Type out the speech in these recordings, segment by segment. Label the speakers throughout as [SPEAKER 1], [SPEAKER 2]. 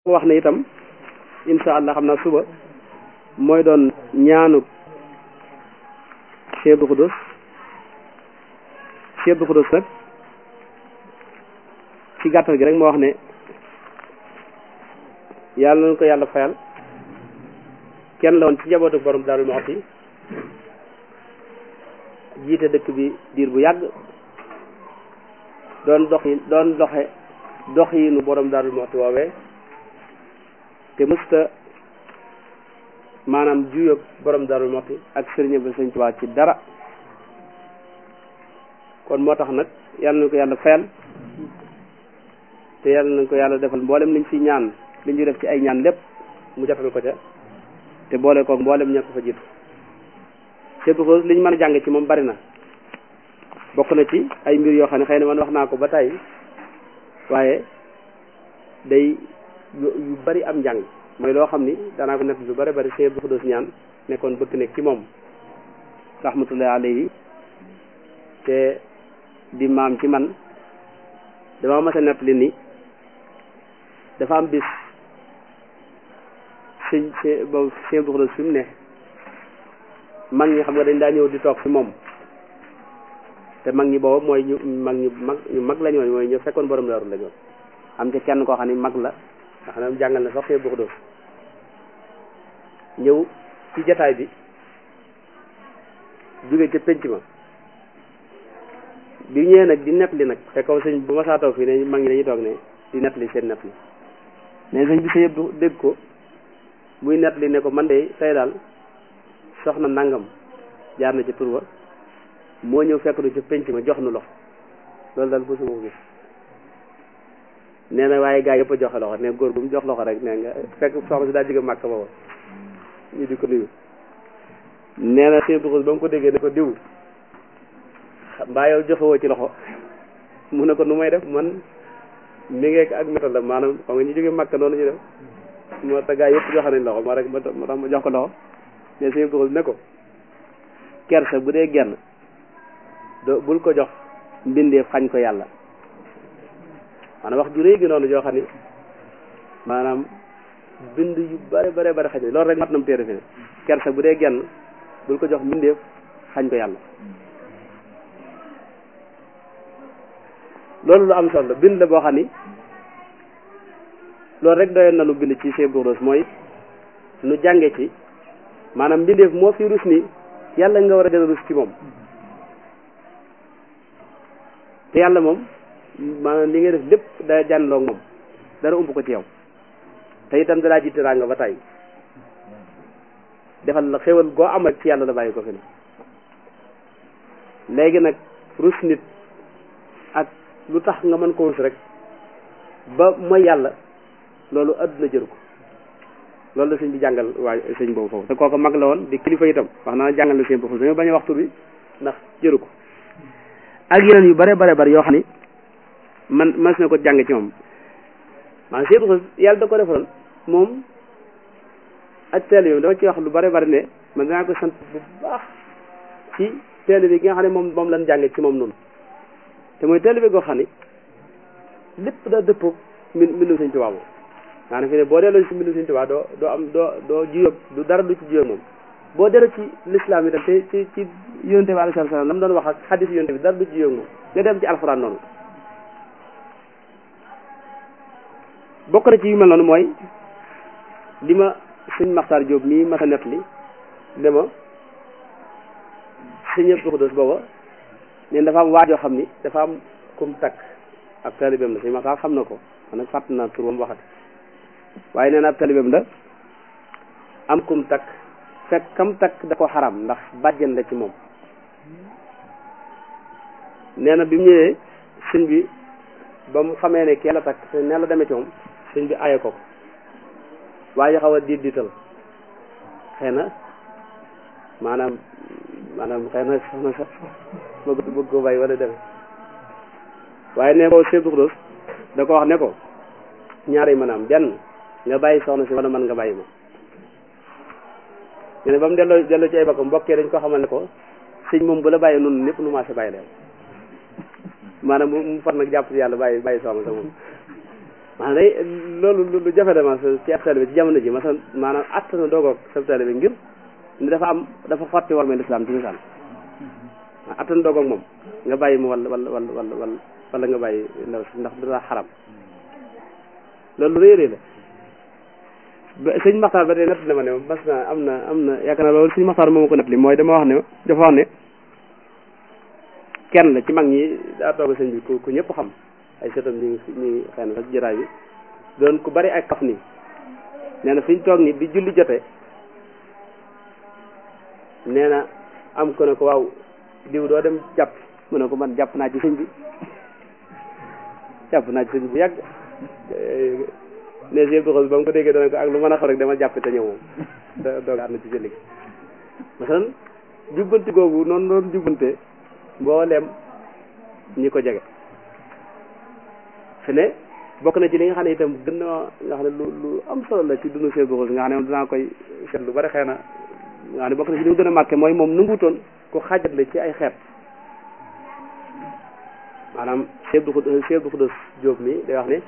[SPEAKER 1] wax ne itam insha allah xam naa suba mooy doon ñaanu Cheikh Abdou Khoudoss Cheikh Abdou Khoudoss nag ci gàttal gi rek moo wax ne yàlla nañu ko yàlla fayal kenn la woon ci njabootu borom Daaru Muxti jiite dëkk bi diir bu yàgg doon dox yi doon doxe dox yi nu borom Daaru Muxti woowee te mësta maanaam juyoog borom Daaru Muxti ak sëriñ ba sëñ Tuubaa ci dara kon moo tax nag yàlla nañu ko yàlla fayal te yàlla nañu ko yàlla defal mboolem liñ fi ñaan li ñu def ci ay ñaan lépp mu jotal ko ca te boole koog mboolem ña ko fa jiitu Cheikh Abdou Khoudoss li ñu mën a jàng ci moom bari na bokk na ci ay mbir yoo xam ne xëy na man wax naa ko ba tey waaye day yu bari am njàng mooy loo xam ni danaa ko nekk lu bari bari Cheikh Abdou Khoudoss ñaan nekkoon bëgg nekk ci moom rahmatullahi alayhi te di maam ci man dama mas a nett li ni dafa am bis sëñ sëñ boobu Cheikh Abdou Khoudoss fi mu ne mag ñi xam nga dañ daa ñëw di toog fi moom te mag ñi boobu mooy ñu mag ñu mag ñu mag la ñooñu mooy ñu fekkoon borom daaru la ñoon am ci kenn koo xam ne mag la nga xam ne jàngal na sax Cheikh Abdou Khoudoss ñëw ci jataay bi jóge ca penc ma bi ñëwee nag di nett li nag fekkoon sëñ bu ma saa toog fii ne mag ñi dañuy toog ne di nett li seen nett li ne sëñ bi sa yëpp dégg ko muy nett li ne ko man de tey daal soxna nangam jaar na ci tur ba moo ñëw fekk nu ci penc ma jox nu loxo loolu daal mosuma ko gis nee na waaye gaa yëpp a joxe loxo ne góor bu mu jox loxo rek nee nga fekk soxna si daa jóge màkk booba ñu di ko nuyu nee na Cheikh Abdou Khoudoss ba mu ko déggee ne ko diw mbaa yow joxewoo ci loxo mu ne ko nu may def man mi ngeek ak métal la maanaam xam nga ñu jóge màkk noonu ñu def moo tax gaa yëpp joxe nañ loxo ma rek ma tax ma jox ko loxo mais Cheikh Abdou Khoudoss ne ko kersa bu dee genn do bul ko jox mbindeef xañ ko yàlla maanaam wax ju réy gi noonu joo xam ni maanaam bind yu bare bare bare xañ loolu rek mat na mu téere fi ne kersa bu dee genn bul ko jox mbindeef xañ ko yàlla loolu lu am solo bind la boo xam ni loolu rek doyoon na lu bind ci Cheikh Abdou Khoudoss mooy nu jànge ci maanaam mbindeef moo fi rus ni yàlla nga war a gën a rus ci moom te yàlla moom maanaam li nga def lépp da jànloog moom dara umb ko ci yow te itam dalaa ji teraanga ba tey defal la xéwal goo am rek ci yàlla la bàyyi ko fi ne léegi nag rus nit ak lu tax nga mën ko rus rek ba mooy yàlla loolu àdduna jëru ko loolu la sëñ bi jàngal waaye sëñ boobu foofu te kooku mag la woon di kilifa itam wax naa jàngal na sëñ boobu dañoo bañ a waxtu bi ndax jëru ko ak yeneen yu bare bare bare yoo xam ni man mas na ko jàng ci moom maanaam Cheikh Abdou Khoudoss yàlla da ko defaloon moom ak teel yi dama ci wax lu bare bare ne man danaa ko sant bu baax ci teel bi gi nga xam ne moom moom lañ jànge ci moom noonu te mooy teel bi goo xam ni lépp da dëppoo min mbindum Sëñ Tuubaa moom maanaam fi ne boo delloo ci mbindum Sëñ Tuubaa doo doo am doo doo jiyóog du dara du ci jiyóog moom boo delloo ci lislaam itam te ci ci yonte bi alayhi salaam la mu doon wax ak xadis yonte bi dara du ci jiyóog moom nga dem ci alxuraan noonu bokk na ci yu mel noonu mooy li ma sëñ Maxtaar Jóob mii ma sa net li ne ma sëñ Abdou Khoudoss booba neen dafa am waajoo xam ni dafa am kum takk ab taalibeem la sëñ Maxtaar xam na ko man nag fàtt naa tur ba mu waxat waaye nee na ab taalibeem la am kum takk fekk kam takk da ko xaram ndax bàjjen la ci moom nee na bi mu ñëwee sëñ bi ba mu xamee ne kee la takk te nee la demee ci moom sëñ bi aye ko ko waaye xaw a diit diital xëy na maanaam maanaam xëy na soxna sax bëgg bëgg ko bàyyi wala deme waaye ne ko Cheikh Abdou Khoudoss da ko wax ne ko ñaari maanaam benn nga bàyyi soxna si wala man nga bàyyi ma ñu ne ba mu delloo delloo ci ay bokkam mbokkee dañ ko xamal ne ko sëñ moom bu la bàyyi noonu ñëpp nu maase bàyyi leen maanaam mu far nag jàpp ci yàlla bàyyi bàyyi soxna sa moom maanaam day loolu lu jafe dama ci ab taalibe ci jamono ji masalan maanaam att na doogoog sa taalibe ngir ni dafa am dafa xotti war mel islam ci misaal att na doogoog moom nga bàyyi mu wala wala wala wala wala wala nga bàyyi ndaw si ndax dara xaram loolu lu réerée la ba sëñ Maxtaar ba tey nett na ma ne mas na am na am na yaakaar naa loolu sëñ Maxtaar moo ma ko nett li mooy dama wax ne dafa wax ne kenn la ci mag ñi daa toog sëñ bi ku ku ñëpp xam ay sëtam ñu ngi ñu ngi xëy na sax jëraay bi doon ku bari ay kaf nii nee na fi ñu toog ni bi julli jotee nee na am ko ne ko waaw diw doo dem jàpp mu ne ko man jàpp naa ci sëñ bi jàpp naa ci sëñ bi yàgg ne si doxal ba mu ko déggee dana ko ak lu mën a xaw rek dama jàpp te ñëw moom doogaat na ci julli gi masalan jubbanti googu noonu noonu jubbante mboolem ñi ko jege fi ne bokk na ci li nga xam ne itam gën na nga xam ne lu lu am solo la ci dunu see boxos nga xam ne moom dinaa koy seet lu bari xëy na nga xam ne bokk na ci li mu gën a marqué mooy moom nanguutoon ku xaajatle ci ay xeet maanaam Cheikh Abdou Khoudoss Cheikh Abdou Khoudoss Diop mi day wax ne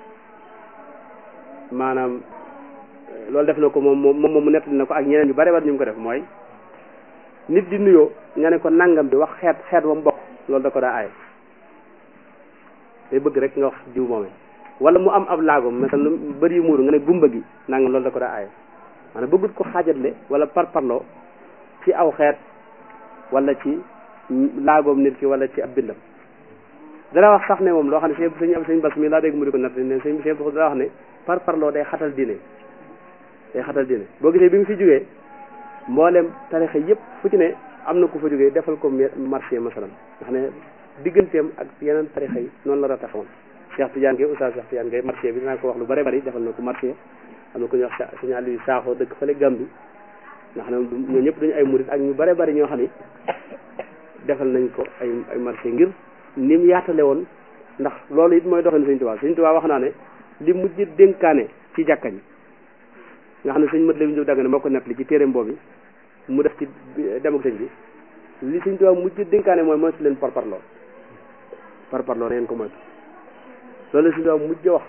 [SPEAKER 1] maanaam loolu def na ko moom moom moom mu nettali na ko ak ñeneen yu bari bari ñu ko def mooy nit di nuyoo nga ne ko nangam bi wax xeet xeet wa mu bokk loolu da ko daa aaye day bëgg rek nga wax diw moomee wala mu am ab laagom mesal lu bëri yu muuru nga ne gumba gi nangam loolu da ko daa aaye maanaam bëggut ko xaajatle wala parparloo ci aw xeet wala ci laagoom nit ki wala ci ab bindam dara wax sax ne moom loo xam ne sëñ sëñ am sëñ bas mi laa dégg mu di ko natt ne sëñ sëñ dara wax ne par parloo day xatal diine day xatal diine boo gisee bi mu fi jógee mboolem tarixa yëpp fu ci ne am na ku fa jógee defal ko marché masalan nga xam ne digganteem ak yeneen tarixa yi noonu la rataxawoon Cheikh Tidiane Gueye Oustaz Cheikh Tidiane Gueye marché bi dinaa ko wax lu bari bari defal na ko marché am na ku ñuy wax sëñ Aliou Sakho dëkk fële Gambi nga xam ne ñoo ñëpp dañu ay murit ak ñu bari bari ñoo xam ne defal nañ ko ay ay marché ngir ni mu yaatale woon ndax loolu it mooy doxalin sëñ Tuubaa sëñ Tuubaa wax naa ne li mujj dénkaane ci jàkka ji nga xam ne sëñ mat la ñu dagg ne moo ko nettali ci téereem boobu mu def ci dem ak sëñ bi li sëñ Tuubaa mujj dénkaane mooy moytu leen parparloo parparloo na ngeen ko moytu loolu la sëñ Tuubaa mujj wax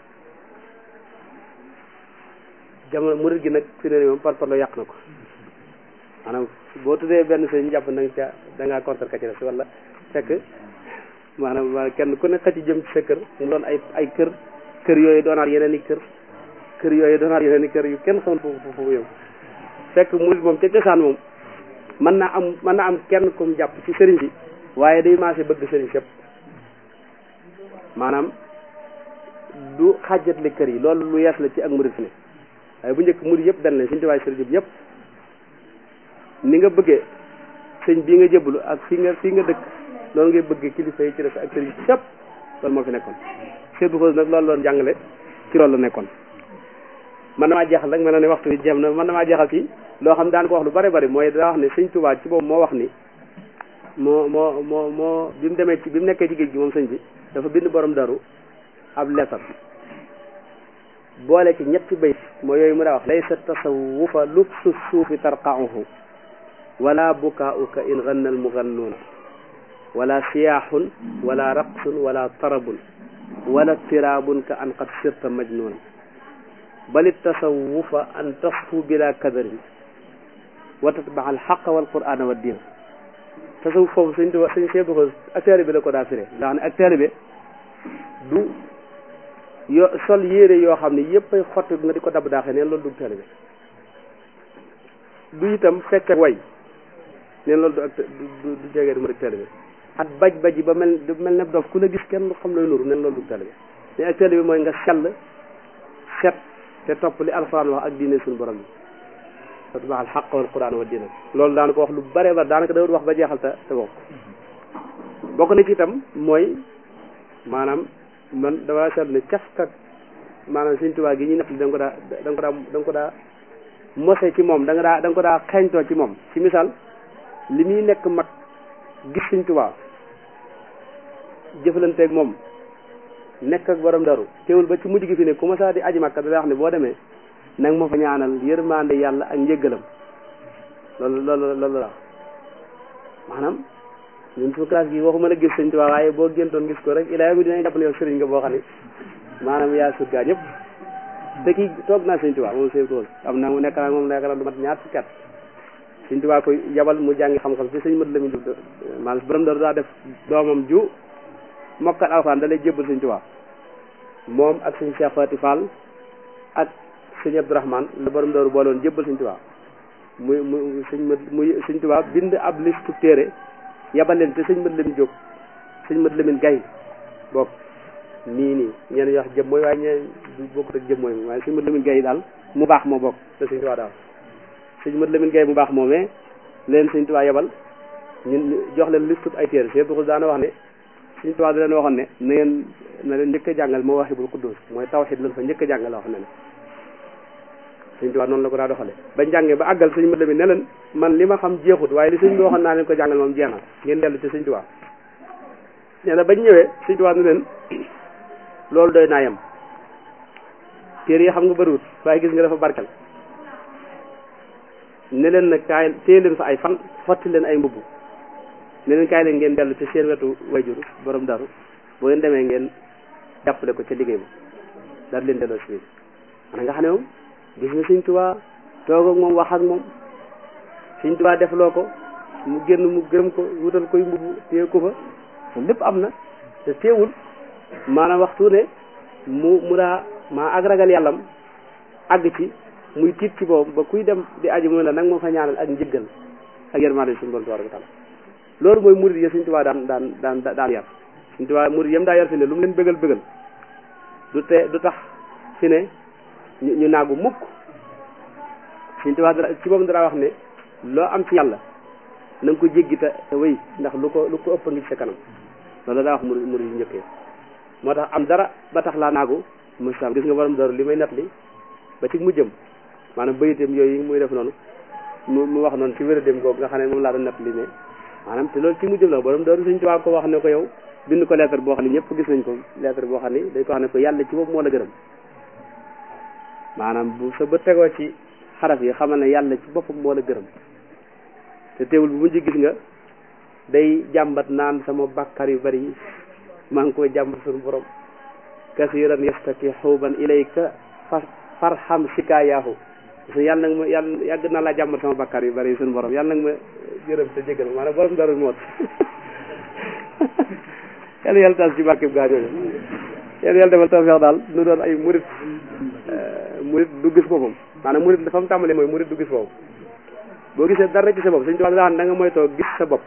[SPEAKER 1] jamono murit gi nag fi ne moom parparloo yàq na ko maanaam boo tuddee benn sëñ jàpp na nga ca da ngaa contre ka ci des wala fekk maanaam kenn ku ne xëcc jëm ci sa kër mu doon ay ay kër kër yooyu doonaat yeneen i kër kër yooyu doonaat yeneen i kër yu kenn xamul foofu foofu yow fekk murid moom ca cosaan moom mën naa am mën naa am kenn comme jàpp ci sëriñ bi waaye day maase bëgg sëriñ sépp maanaam du xàjjatle kër yi loolu lu yees la ci ak murid fi ne waaye bu njëkk murid yëpp benn lañ suñu tubaay sëriñ bi ñëpp ni nga bëggee sëñ bii nga jébbalu ak fii nga fii nga dëkk loolu ngay bëgg kilifa yi ci def ak sëriñ sëpp loolu moo fi nekkoon Cheikh Bou nag loolu loon jàngale ci loolu la nekkoon man damaa jeexal rek mel na ne waxtu bi jeem na man damaa jeexal ci loo xam daan ko wax lu bari bari mooy daa wax ne sëñ Tuubaa ci boobu moo wax ni moo moo moo moo bi mu demee ci bi mu nekkee ci géej gi moom sëñ bi dafa bind borom daru ab leetar boole ci ñetti bayt moo yooyu mu daa wax laysa tasawufa lubsu suufi tarqauhu wala bukaauka in ganna almugannuuna wala siyaaxun wala raqsun wala tarabun wala tiraabun ka an qad sirta majnuuna bal tasawufa an tasfu bila kadarin wa tatbax alxaqa walqurana wa diin tasawuf foofu suñ tuba suñ seebu ko ak taalibe la ko daa firee ndax ne ak taalibe du yo sol yére yoo xam ne yëpp ay xotti nga di ko dab daaxee neen loolu du taalibe du itam fekk way neen loolu du ak du du jegee du ma rek taalibe at baj baji ba mel mel ne dof ku la gis kenn xam looy nuru neen loolu du taalibe mais ak taalibe mooy nga sell set te topp li alxuraan wax ak diine suñu borom bi fatbaa al xaq wal quran wa diina loolu daan ko wax lu bare ba daanaka da wax ba jeexal te te bokk bokk na ci itam mooy maanaam man dama seetlu ne cafkat maanaam Sëñ Tuubaa gi ñu nekk da nga ko daa da nga ko daa da nga ko daa mose ci moom da nga daa da nga ko daa xeeñtoo ci moom ci misaal li muy nekk mag gis Sëñ Tuubaa jëfalanteeg moom nekk ak borom daru teewul ba ci mujj gi fi ne ku ma saa di aji makka da wax ne boo demee nag ma fa ñaanal yërmande yàlla ak njëggalam loolu loolu loolu la maanaam ñun suñu classe gi waxuma la gis sëñ Tuubaa waaye boo géntoon gis ko rek ilaa mi dinañ jàpp ne yow sëriñ nga boo xam ne maanaam yaa surgaa ñëpp te kii toog naa sëñ Tuubaa moom sëñ Tuubaa am na mu nekk naa moom nekk na lu mat ñaar fukki at sëñ Tuubaa koy yabal mu jàngi xam-xam ci sëñ mat la mi du maanaam borom daru daa def doomam ju mokkal alxuraan da lay jébbal sëñ Tuubaa moom ak sëñ Cheikh Fati Fall ak sëñ Abdourahmane la borom daru booloon jébbal sëñ Tuubaa muy muy sëñ mat muy sëñ Tuubaa bind ab listu téere yabal leen te sëñ mat Lamin Jóob sëñ mat Lamin Gay bokk nii nii ñeen ñi wax jëm mooy waaye ñeen du bokkut ak jëm mooy waaye sëñ mat Lamin Gay daal mu baax moo bokk te sëñ Tuubaa daal sëñ mat Lamin Gay mu baax moomee leen sëñ Tuubaa yabal ñun jox leen listu ay téere Cheikh Duxul daana wax ne sëñ Tuubaa da leen waxoon ne na ngeen na leen njëkk a jàngal Mawaahibul Quddus mooy tawxiid lan fa njëkk a jàngal wax ne ne sëñ Tuubaa noonu la ko daa doxale ba njàngee ba àggal sëñ mat Lamin ne leen man li ma xam jeexut waaye li sëñ bi waxoon naa leen ko jàngal moom jeex na ngeen dellu ci sëñ Tuubaa nee na bañ ñëwee sëñ Tuubaa ne leen loolu doy naa yem téere yi xam nga bëriwut waaye gis nga dafa barkel ne leen nag kaay téye leen fa ay fan xotti leen ay mbubb ne leen kaay leen ngeen dellu ci seen wetu wayjur borom daru boo ngeen demee ngeen jàppale ko ca liggéey ba daal leen delloo si biir man nga xam ne moom gis nga sëñ Tuubaa toog ak moom wax ak moom sëñ Tuubaa defloo ko mu génn mu gërëm ko wutal koy mbubb téye ko fa loolu lépp am na te teewul maanaam waxtu ne mu mu daa maa ak ragal yàllam àgg ci muy tiit ci boobu ba kuy dem di aji mu la nag moo fa ñaanal ak njëggal ak yërmande suñu borom tabaaraka taala loolu mooy murid ya Sëñ Tuubaa daan daan daan daan yar Sëñ Tuubaa murid yam daa yar fi ne lu mu leen bëggal bëggal du te du tax fi ne ñu ñu naagu mukk Sëñ Tuubaa dara ci boobu dara wax ne loo am ci yàlla na nga ko jéggi te te wéy ndax lu ko lu ko ëpp ngi ci sa kanam loolu daa wax murid murid yu njëkkee moo tax am dara ba tax laa naagu musam gis nga borom daru li may net li ba ci mujjëm maanaam bayitam yooyu muy def noonu mu mu wax noonu ci wéradém googu nga xam ne moom laa doon net li ne maanaam te loolu ci mujjëm la borom daru Sëñ Tuubaa ko wax ne ko yow bind ko lettre boo xam ne ñëpp gis nañ ko lettre boo xam ne dañ ko wax ne ko yàlla ci bopp moo la gërëm maanaam bu sa bët tegoo ci xaraf yi xamal ne yàlla ci boppam moo la gërëm te teewul bu mujj gis nga day jàmbat naan sama bàkkar yu bari yi maa ngi koy jàmbat suñu borom kasiran yastaki xuuban ilayka fa farham sikaayahu parce yàlla nag ma yàlla yàgg naa laa jàmbat sama bàkkaar yu bari suñu borom yàlla nag ma jërëm te jégal maanaam borom darul moot yàlla yàlla taas ci barkeb gaa ñooñu yàlla yàlla defal tawfeex daal nu doon ay murit murit du gis boppam maanaam murit dafa mu tàmbalee mooy murit du gis boppam boo gisee dara ci sa bopp suñu tubaab daa da nga moytoo gis sa bopp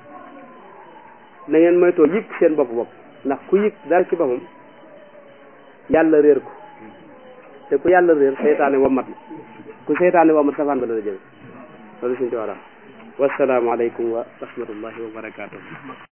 [SPEAKER 1] na ngeen moytoo yëg seen bopp bopp ndax ku yëg dara ci boppam yàlla réer ko te ku yàlla réer seytaane wamat la ku seytaane wamat safaan ba la la jëm loolu suñu tubaab daal wassalaamu aleykum wa rahmatullahi wa barakaatuh